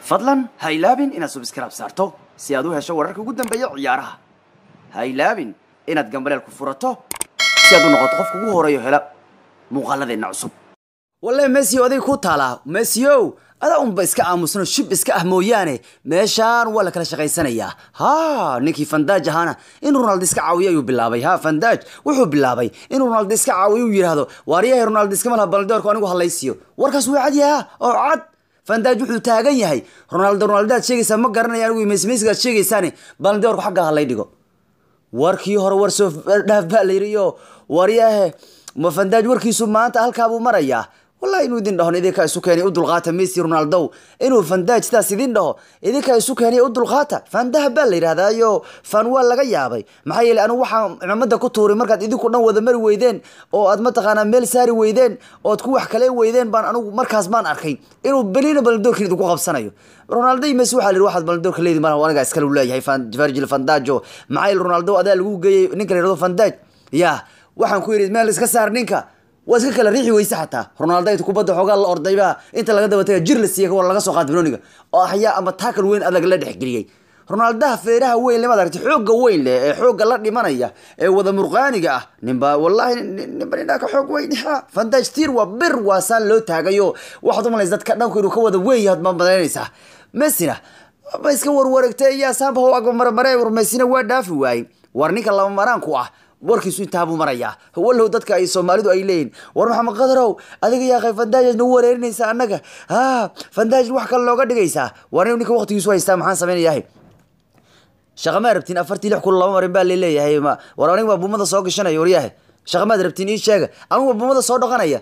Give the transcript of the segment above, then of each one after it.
fadlan ha ilaabin inaad subscribe saarto si aad u hesho wararka ugu dambeeya ciyaaraha ha ilaabin inaad gambaleel ku furato si aad u noqoto qofka ugu horeeyo hela muuqaaladeenna cusub walle messi adig ku taalaa messio adaa unba iska aamusno shib iska ah mooyaane meeshaan waa la kala shaqaysanayaa ha ninkii fandaaj ahaana in ronaldo iska caawiyo ayuu bilaabay ha fandaaj wuxuu bilaabay in ronaldo iska caawiyo uu yidhaahdo waaryahay ronaldo iskama laha baldoorku anigu hadlaysiyo warkaas waa cad yaha oo cad fandaaj wuxuu taagan yahay ronaldo ronaldo aad sheegaysaa ma garanaya anigu mesmesiga aad sheegaysaane baldoorku xagga halay dhigo warkii hore war soo dhaaf baa la yidhi iyo waryahe ma fandaaj warkiisu maanta halkaabuu marayaa wallahi inuu idin dhahon idinkaa isu keenay u dulqaata messi ronaldo inuu fandaaj sidaas idin dhaho idinkaa isu keenay u dulqaata fandaha baa la yidhahdaayo fan waa laga yaabay maxaa yeeley anigu waxaan cimamada ku tuuray markaad idinku dhan wada mari weydeen oo aad mataqaanaa meel saari weydeen ood ku wax kale weydeen baan anigu markaas baan arkay inuu belina baldoorkin idinku qabsanayo ronaldo iyo messi waxaa la yidhi waxaad baldoorka leedi malaha aniga iskale u leeyahay virgil fandajo maxaa yeele ronaldo adaa lagu geeyey ninka la yidhahdo fandaaj ya waxaan ku yidhi meel iska saar ninka waa iska kala riixi weyse xataa ronaldo inta kubadda xoogaa la ordayba inta laga daba taga jir la siiya war laga soo qaad benoniga oo ahyaa ama taakal weyn adag la dhexgeliyey ronaldaha feeraha weyn lemaad aragti xoogga weyn leh ee xoogga la dhimanaya ee wada murqaaniga ah ninba wallahi ninba nindhaa ka xoog weyn ha fantage tir waa bir waa saan loo taagayo waxaad umalaysa dadka dhanku inuu ka wada weyn yahay ma malaynaysaa messina ma iska warwareegtay yaa saamba ho agmarmare messina waa dhaafi waayey war ninka lama maraanku ah warkiisu intaabuu marayaa wallow dadka ay soomaalidu ay leeyihin war maxamed qadarow adiga yaaqay fandaajad nagu wareerinaysaa annaga ha fandaaj wax kale looga dhigaysaa war ninka waqtigiisu haystaa maxaan samaynayahay shaqamaad rabtiin afartii lix kun laba marin baa laleeyahay war aniga baa buumada soo gashanaya waryahe shaqamaad rabtiin ii sheega anigu baa buumada soo dhaqanaya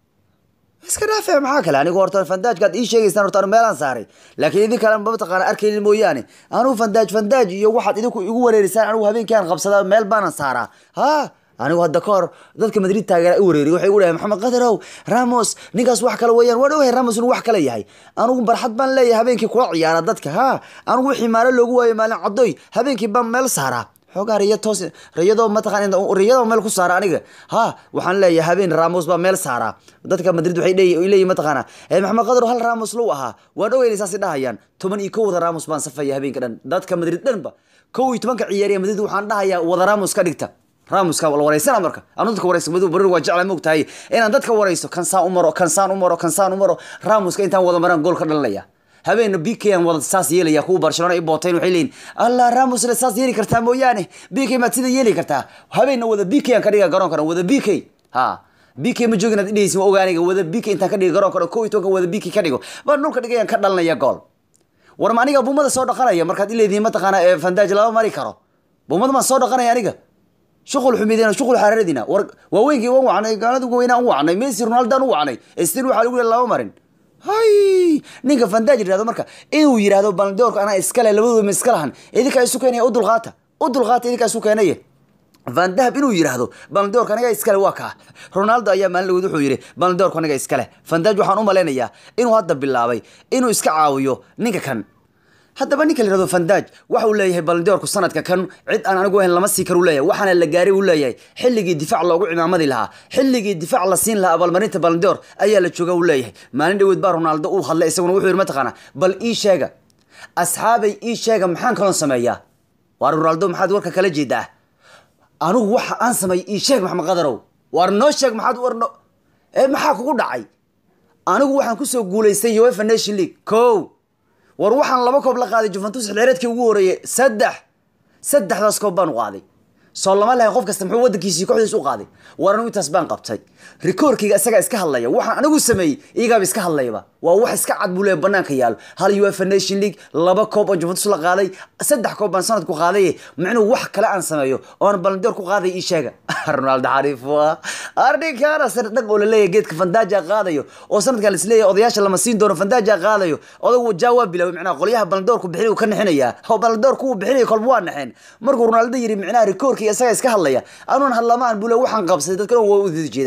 iska dhaafe maxaa kale anigu horta fandaajkaad ii sheegaysaan horta anu meelaan saaray laakiin idin kale mataqaana arkaynin mooyaane anigu fandaaj fandaaj iyo waxaad idinku igu wareerisaan anigu habeenkii aan qabsadaa meel baanan saaraa ha anigu hadda ka hor dadka madrid taageera i wareeriy waxay u dhahay maxamed qadarow ramos ninkaas wax kale weeyaan waan ogahay ramos inuu wax kale yahay anigu barxad baan leeyahay habeenkii kula ciyaara dadka ha anigu wixii maalo loogu waayo maalin caddoy habeenkii baan meel saaraa xoogaa riya toos riyadoo mataqaan riyadoo meel ku saara aniga ha waxaan leeyahay habeen ramos baa meel saara dadka madrid waxay leeyihin mataqaana maxamed qadar hal ramos low ahaa waan ogeynay saasi dhahayaan toban iyo kow wada ramos baan safaya habeenka dhan dadka madrid dhanba kow iyo tobanka ciyaariya madrid waxaan dhahayaa wada ramos ka dhigta ramuska la wareysana marka anu dadka wareysa madu barir waa jecla moog tahay inaan dadka wareyso kansaan u maro kansaan u maro kansaan u maro ramuska intaan wada maraan gool ka dhalinaya habeena bk aan wada saas yeelaya kuwa barcelona i bootayn waxay leeyihin allah ramos le saas yeeli kartaa mooyaane bk maad sida yeeli kartaa habeena wada bk aan ka dhiga garoonkana wada bk ha bk ma joogin aad idhaysin ma ogaaniga wada bk intaan ka dhiga garoonkana kow iyo tobanka wada bk ka dhigo baan dhulka dhigayaan ka dhalinaya gool war ma aniga buumada soo dhaqanaya markaad ileedihin mataqaana fandaaj lama mari karo buumada maan soo dhaqanaya aniga shuqul xumideen shuqul xararadina war waaweynkii waan wacnay gaalada weynaan u wacnay messi ronaldaan u wacnay stil waxaa lagu leeyahay lama marin hay ninka fandaaj yidhahdo marka inuu yidhahdo baldoorka anaa iskale labadooda ma iska lahan idinkaa isu keenaya u dulqaata u dulqaata idinkaa isu keenaya van dahab inuu yidhaahdo baldoorka aniga iskale waa kaa ronaldo ayaa maalin dhaweyd wuxuu yidhi baldoorka aniga iskale fandaaj waxaan u malaynayaa inuu hadda bilaabay inuu iska caawiyo ninka kan haddaba ninka la yihahdo fandaaj waxa uu leeyahay baldoorku sanadka kan cid aan anigu ahayn lama sii karu leeyahay waxaana la gaaray uu leeyahay xilligii difaac loogu cimaamadi lahaa xilligii difaac la siin lahaa abaalmarinta baldoor ayaa la jooga uu leeyahay maalin dhaweyd baa ronaldo uu hadlay isaguna wuxuu yidhi mataqaana bal ii sheega asxaabay ii sheega maxaan kaloo sameeyaa waar ronaldo maxaad warka kala jeedaa anigu waxa aan sameeyay ii sheeg maxamed qadarow waar noo sheeg maxaad warno ee maxaa kugu dhacay anigu waxaan kusoo guulaystay uefa nation league ko war waxaan laba koob la qaaday juventus xilciyaareedkii ugu horeeyey saddex saddexdaas koob baan u qaaday soo lama lahayn qof kasta muxuu waddankiisii kooxdiis u qaaday war anigu intaas baan qabtay rikoorkayga isagaa iska hadlaya waxaan anigu sameeyey iyagaaba iska hadlayaba waa wax iska cad buu leeya banaanka yaalo hal uefa nation league laba koob oo juventus la qaaday saddex koob baan sanadku qaaday micnuu wax kale aan sameeyo oon balandoor ku qaaday ii sheega ronaldo xariif waa arninkaana sar dhag oo laleeyahay geedka fandaaja qaadayo oo sanadkan lisleeyahay odayaasha lama siin doono fandaaja qaadayo odagu jaawaa bilaabay micnaha qolyaha balandoorku bixinay ka nixinayaa oo balandoor kuwa bixinaya kolba waa naxeen markuu ronaldo yidhi micnaha rikoorkii isaga iska hadlaya anuun hadlamaan bule waxaan qabsaday dadkana waa u jeedaan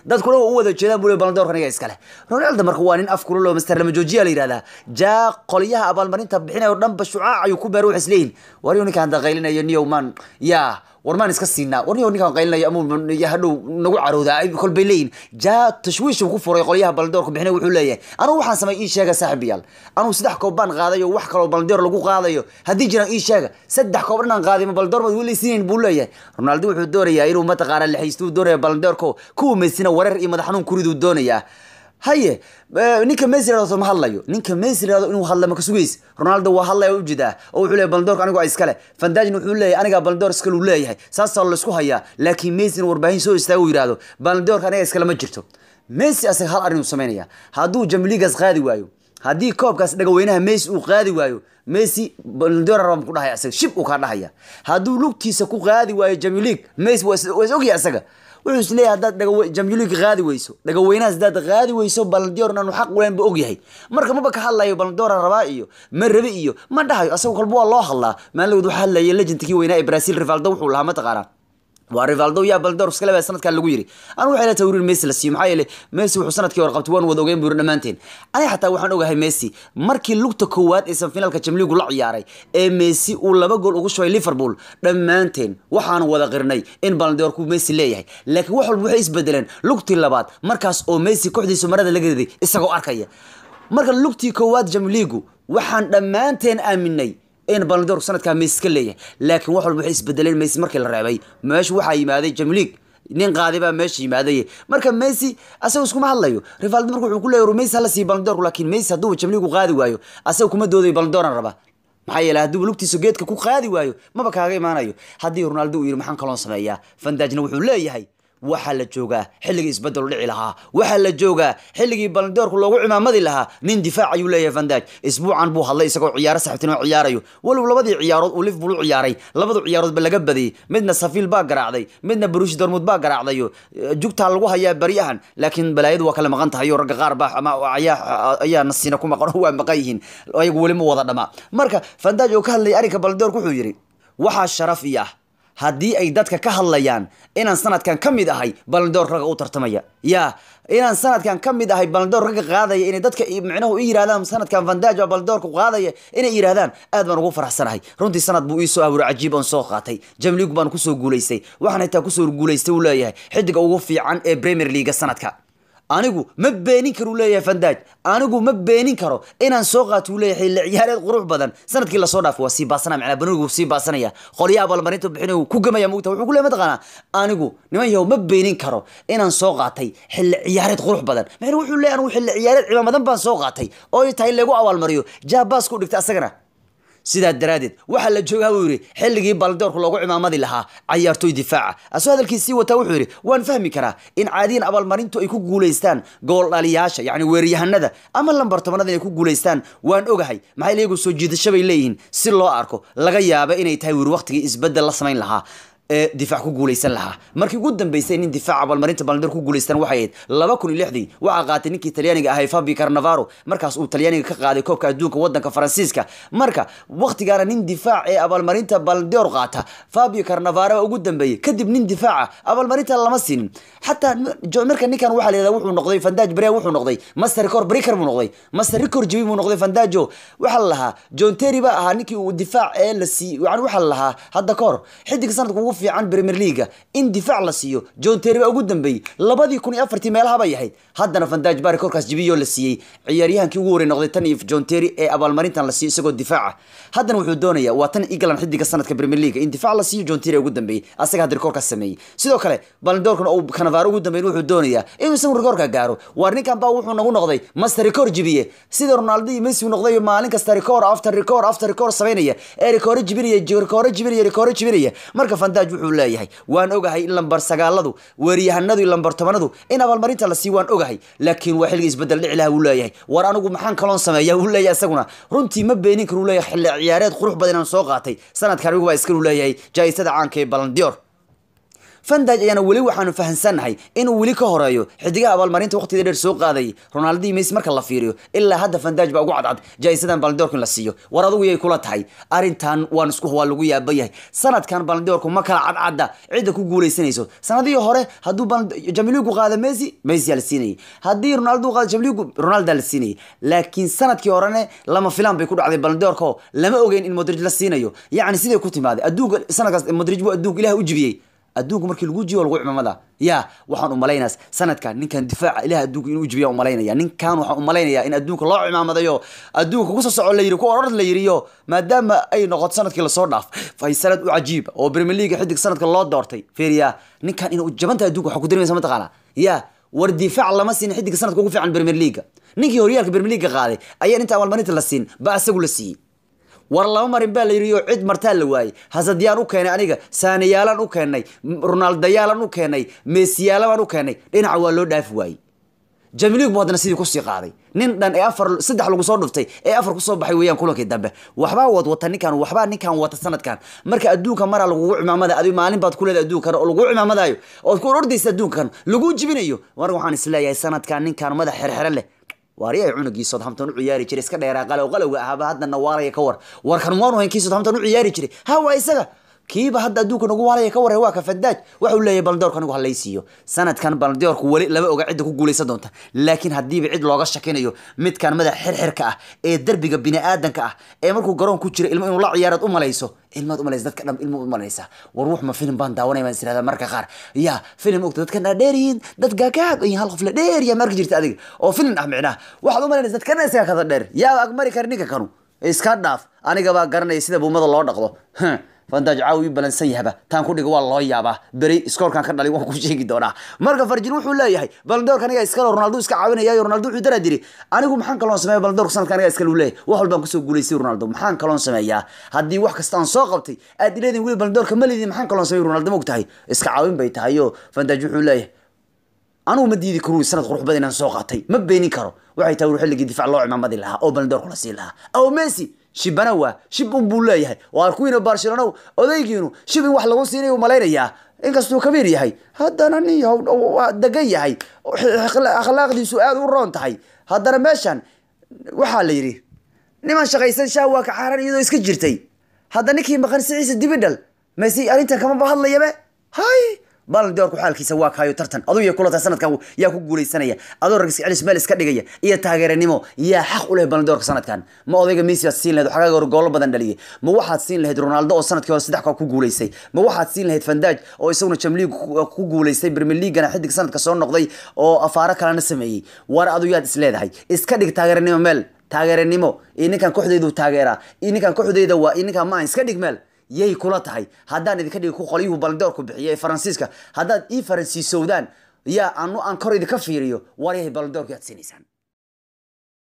dadkuna waa u wada jeedaan buu le balandoorka aniga iskale ronaldo marka waa nin af kulul oo master lama joojiya la yidhahdaa jaa qolyaha abaalmarinta bixinayo dhanba shucaac ayuu ku beer wax isleeyihin wariyo ninkaan daqaylinayo niyow maan yaa war maan iska siinaa war niyow ninkaan qaylinayo amuu hadhow nagu caroodaa kolbay leeyihin jaa tashwiish uu ku furay qolyaha balandoorka bixinay wuxuu leeyahay anugu waxaan samay ii sheega saaxiibayaal anugu saddex koob baan qaadayo wax kaloo balandoor lagu qaadayo haddii jiraan ii sheega saddex koob dhanaan qaaday ma balandoor baad weli siinayn buu leeyahay ronaldo wuxuu doonayaa inuu mataqaana lixaysto uu doonaya balandoorko kuwa meysina wareer iyo madax xanuun kuriduu doonayaa haye ninka messi yirahdo ma hadlayo ninka messi yirahdo inuu hadla ma ka sugays ronaldo waa hadlaya ujeedaa oo wuxuu leeyahay baldoorka anigu iskale fandajin wuxuu leeyahay aniga baldoor iskale uu leeyahay saasaa la isku hayaa laakiin messi in warbaahin soo istaago uu yirahdo baldoorka aniga iskale ma jirto messi asaga hal arrin uu samaynaya hadduu jamligas qaadi waayo haddii koobkaas dhagaweynaha messi uu qaadi waayo messi baldoor raba ku dhahaya asaga shib uu kaa dhahaya hadduu lugtiisa ku qaadi waayo jamlig messi waa is ogyahay asaga wuxuu is leeyahay haddaad dhaga jamhuliga qaadi weyso dhagaweynahaas haddaad qaadi weyso balandior inaanu xaq uleen ba ogyahay marka maba ka hadlayo balandoora rabaa iyo ma rabe iyo ma dhahayo asaga kolba waa loo hadlaa maalinlagood waxaa hadlayay legendkii weynaa ee brazil rivaldo wuxuu lahaa mataqaanaa waa rivaldo yaa baldoor iskale baa sanadkan lagu yiri anu waxay la tawriir messi la siiyo maxaa yeelay messi wuxuu sanadkii hore qabtay waan wada ogeyn buu yiri dhammaanteen aniga xataa waxaan ogahay messi markii lugta koowaad ee sanfinaalka jamliigu la ciyaaray ee messi uu laba gool ugu shubay liverpool dhammaanteen waxaan wada qirnay in balandoorku messi leeyahay laakiin wax walba waxay isbedeleen lugtii labaad markaas oo messi kooxdiisu marada laga riday isagoo arkaya marka lugtii koowaad jamliigu waxaan dhammaanteen aaminay in balandoorku sanadkaa messi ka leeyahay laakiin wax walba waxay isbedeleen messi markii la reebay meesha waxaa yimaaday jamliig nin qaaday baa meesha yimaaday marka messi asaga iskuma hadlayo rivaldo marka wuxuu ku leeyahay messi hala siiyo balandoorku laakiin messi hadduuba jamliigu qaadi waayo asaga kuma doodayo balandooran raba maxaa yeelay hadduuba lugtiisa geedka ku qaadi waayo maba kaaga imaanayo haddii ronaldo uu yidhi maxaan kaloon sameeyaa fandajna wuxuu leeyahay waxaa la joogaa xilligii isbedel dhici lahaa waxaa la joogaa xilligii balandoorku loogu cimaamadi lahaa nin difaac ayuu leeyahay vandaj isbuucan buu hadlay isagoo ciyaaro saxibtinimo ciyaarayo walow labadii ciyaarood uu liverpool u ciyaaray labadu ciyaaroodba laga badiyey midna safiil baa garaacday midna barushi dormud baa garaacdayo jugtaa lagu hayaa baryahan laakiin balaayadu waa kala maqan tahay oo ragga qaar baa ama ayaa ayaa nasiina ku maqan oo waa maqan yihiin ayagu weli ma wada dhamaa marka vandaj oo ka hadlayay arrinka balandoorku wuxuu yidhi waxaa sharaf i ah haddii ay dadka ka hadlayaan inaan sanadkan ka mid ahay balandoor ragga u tartamaya ya inaan sanadkan ka mid ahay balandoor ragga qaadaya inay dadka micnahu i yirahdaan sanadkan vandaj baa balandoorka qaadaya inay yirahdaan aad baan ugu faraxsanahay runtii sanad buu iisoo abuuray cajiib oon soo qaatay jamligu baan kusoo guulaystay waxaan xitaa kusoo guulaystay uu leeyahay xidiga ugu fiican ee premier leaga sanadka anigu ma beenin karo uu leeyahay fandaj anigu ma beenin karo inaan soo qaato uu leeyahay xilli ciyaareed qurux badan sanadkii lasoo dhaafay waa sii baasanaya macnaa banoonigu sii baasanaya qolyaha abaalmarinta bixinayu ku gamaya mugta wuxuu ku leeyahay mataqaanaa anigu niman yahow ma beenin karo inaan soo qaatay xilli ciyaareed qurux badan macnaa wuxuu leeyahay anigu xilli ciyaareed cimaamadan baan soo qaatay oo ay tahay lagu abaalmariyo jaabaas ku dhigtay asagana sidaa daraaddeed waxaa la joogaa buu yidhi xilligii baldoorku loogu cimaamadi lahaa cayaartoy difaaca asoo hadalkiisii wataa wuxuu yidhi waan fahmi karaa in caadiyan abaalmarintu ay ku guulaystaan gool dhaliyaasha yacni weeryahanada ama lambartobanada inay ku guulaystaan waan ogahay maxay iyagu soo jiidasho bay leeyihiin si loo arko laga yaaba inay tahay wiir waqtigii isbeddel la samayn lahaa ee difaac ku guulaysan lahaa markii ugu dambeysay nin difaac abaalmarinta balandoor ku guulaystaan waxay ahayd laba kun iyo lixdii waxaa qaatay ninkii talyaaniga ahay fabi carnavaro markaas uu talyaaniga ka qaaday koobka adduunka wadanka faransiiska marka waqtigaana nin difaac ee abaalmarinta balandoor qaata fabio carnavaro ugu dambeeyey kadib nin difaaca abaalmarinta lama siinin xataa marka ninkan waxaa layihahda wuxuu noqday fandaj brea wuxuu noqday master record breaker buu noqday master record jibi buu noqday fandajo waxaa la lahaa john terry baa ahaa ninkii uu difaac ee la sii yani waxaa la lahaa hadda ka hor xidig sanadka ugu fiican premier leaga in difaac la siiyo john terry baa ugu dambeeyey labadii kun iyo afartii meelaha bay ahayd haddana fandaj baa rekorkaas jibiyoo la siiyey ciyaaryahankii ugu horey noqday tan iyo john terry ee abaalmarintan la siiyo isagoo difaaca haddana wuxuu doonaya waa tan england xidiga sanadka premier leaga in difaac la siiyo john terry ugu dambeeyey asaga hadda rekorkaas sameeyey sidoo kale balandoorkan uu kanavaaro ugu dambeyn wuxuu doonayaa inuu isagu rekorka gaaro waar ninkan baa wuxuu nagu noqday master record jibiye sida ronaldo iyo messi noqday maalin kasta record after record after record samaynaya ee rekoore jibinaya rekoore jibinaya rekoore jibinaya marka fandaj wuxuu leeyahay waan ogahay in lambar sagaaladu weeryahanadu iyo lambar tobanadu in abaalmarinta la siiyo waan ogahay laakiin waa xilligii isbedel dhici laha wuu leeyahay war anigu maxaan kaloon sameeya wuu leeyahay isaguna runtii ma beenin kar uu leeyahay xilli ciyaareed qurux badan inaan soo qaatay sanadkan anigu baa iskanu leeyahay jaa-isada caanka ee balandior fandaj ayaana weli waxaanu fahansannahay inuu weli ka horeeyo xidigaha abaalmarinta waqtiga dheer soo qaaday ronaldo iyo messi marka la fiiriyo ilaa hadda fandaj baa ugu cadcad jaa-isadan baldoorka in la siiyo war adugu yay kula tahay arrintan waan isku waa lagu yaaba yahay sanadkan baldoorku ma kala cadcadda cidda ku guuleysanayso sanadihii hore hadduu jamiligu qaada messi messi aa la siinayay haddii ronaldo qaada jamiligu ronaldo la siinayay laakiin sanadkii horene lama filaan bay ku dhacday baldoorka oo lama ogeyn in modrij la siinayo yacni siday ku timaaday adduunka sanadkaas modrij buu adduunka ilaah u jibiyey adduunka markii lagu jiyo lagu cimaamada ya waxaan umalaynaas sanadkan ninkan difaaca ilaah adduunka inuu jibiya umalaynaya ninkan waxaan umalaynaya in adduunka loo cimaamadayo adduunka kusoo soco la yiri ku oror la yiriyo maadaama ay noqoto sanadkii lasoo dhaaf fay sanad u cajiib oo premier league xidig sanadka loo doortay feriya ninkan inuu jabanta adduunka waxaa ku daremaysa mataqaana ya war difaac lama siin xidiga sanadka ugu fiican premier league ninkii horyaalka premier league qaaday ayaan inta abaalmarinta la siin ba isagu la siiyey war lama marin baa la yidhi oo cid martaa la waayey hasadyaan u keenay aniga saaniyaalaan u keenay ronaldayaalan u keenay meesiyaalaan u keenay dhinaca waa loo dhaafi waayey jamilig bu haddana sidii kusii qaaday nin dhan ee afar saddex lagu soo dhuftay ee afar kusoo baxay weeyaan kulankii dambe waxbaa wad wata ninkan waxbaa ninkan wata sanadkan marka adduunka maraa lagugu cimaamada adi maalin baad ku leedahay adduunkan oo lagu cimaamadayo ood ku ordaysa adduunkan lagu jibinayo mar waxaan isleeyahay sanadkan ninkan madax xerxere leh waariyahay cunugii southampton u ciyaari jiray iska dheeraa qalow qalowga ahaaba haddana waalaya ka war warkan waanu hayn kii southampton u ciyaari jiray ha waa isaga kiiba hadda adduunka nagu waalaya ka warre waa ka fadaaj waxa uu leeyahay baldoorka anigu halaysiiyo sanadkan baldoorku weli lama oga cidda ku guuleysan doonta laakiin haddiiba cid looga shakinayo midkan madax xirxirka ah ee derbiga biniaadanka ah ee markuu garoon ku jira ilmo inuu la ciyaaraad u malayso ilmaad umalaysa dadka dhan ilmo umalaysa war wux ma filim baan daawanay baan isirahdaa marka qaar ya filim ogta dadkan dhaa dheeryihiin dad gaagaag iyo hal qof la dheerya ma arki jirta adiga oo filim ah micnaha waxaad umalanaysa dadkan isaga kada dheer yaa agmari kara ninka kanu iska dhaaf aniga baa garanaya sida buumada loo dhaqdo fantaaj caawi balansan yahaba taan ku dhiga waa loo yaabaa beri iskoorkan ka dhalay waan ku sheegi doonaa marka farjin wuxuu leeyahay baldoorka aniga iskale ronaldo iska caawinaya ronaldo wuxuu daraa diri anigu maxaan kaloon sameeya baldoorka sanadka aniga iskale uu leeyahay wax walbaan kusoo guulaystay ronaldo maxaan kaloon sameeyaa haddii wax kasta aan soo qabtay aad ileedin weli baldoorka ma lidin maxaan kaloon sameeya ronaldo ma og tahay iska caawin bay tahay oo fantaaj wuxuu leeyahay anigu ma diidi karo sanad qurux badan inaan soo qaatay ma beenin karo waxay tahay xilligii difaac loo cimaamadi lahaa oo baldoorka la siin lahaa aw messi shibana waa shib un buu leeyahay waa kuwiina barcelona odaygiinu shib in wax lagu siinay malaynayaa inkastuu kabiir yahay haddana nin waa degan yahay akhlaaqdiisu aada u roon tahay haddana meeshan waxaa la yidhi niman shaqaysan shaa waa ka xaaran iyadoo iska jirtay hadda ninkii maqan siciisa dibidhal messi arrintan kamaba hadlayabe hay baldoorku xaalkiisa waa kaayo tartan aduu ya kula tahay sanadkan yaa ku guuleysanaya adoo ragis celis meel iska dhigaya iyo taageeranimo yaa xaq u leh baldoorka sanadkan ma odayga messi baad siin lahayd xagaaga hore goolo badan dhaliyay ma waxaad siin lahayd ronaldo oo sanadkii hore saddex koob ku guuleystay ma waxaad siin lahayd fandaaj oo isaguna jamliig ku guuleystay premier leaguena xidig sanadka soo noqday oo afaaro kalena sameeyey war adu yaad is leedahay iska dhig taageeranimo meel taageeranimo iyo ninkan kooxdeydu taageeraa iyo ninkan kooxdeyda waa iyo ninkan maan iska dhig meel yay kula tahay haddaan idinka dhigi ku qolyuhu baldoorku bixiya ee faransiiska haddaad ii faransiisowdaan yaa anu aan kor idinka fiiriyo war yahay baldoorku yaad siinaysaan